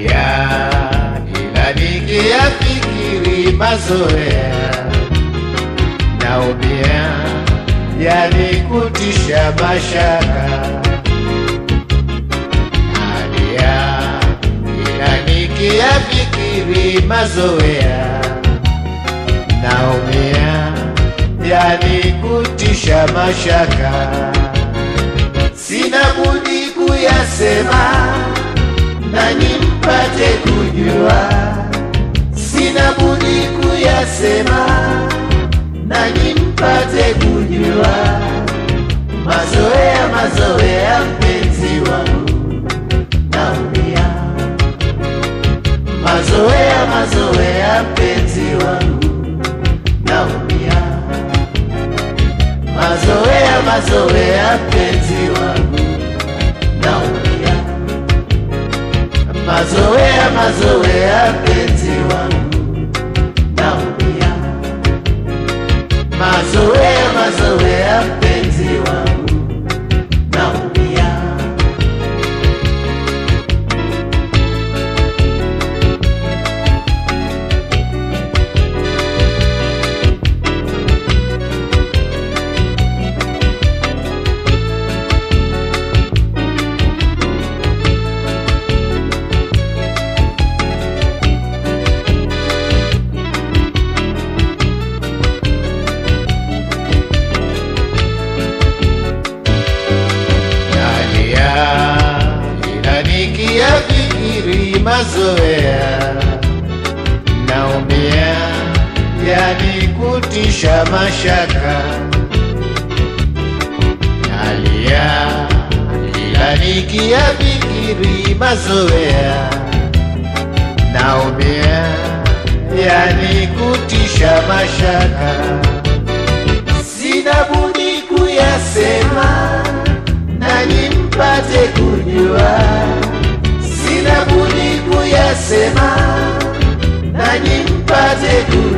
nalia ila nikiyafikiri mazoea naumia yanikutisha mashaka nalia ila nikiyafikiri mazoea naumia yanikutisha mashaka sina budi kuyasema nanyi mpate kujua, sina budi kuyasema nanyi mpate kujua. Mazoea, mazoea, mpenzi wangu, naumia. Mazoea, mazoea, mpenzi wangu, naumia. Mazoea, mazoea, mpenzi wangu, naumia. Mazoea, mazoea, mpenzi wangu, naumia. Mazoea, mazoea, mpenzi wangu, naumia. nalia ila nikiyafikiri mazoea naumia yanikutisha mashaka nalia ila nikiyafikiri mazoea naumia yanikutisha mashaka sina budi kuyasema nanyi mpate kujua, sina budi kuyasema nanyi mpate kujua.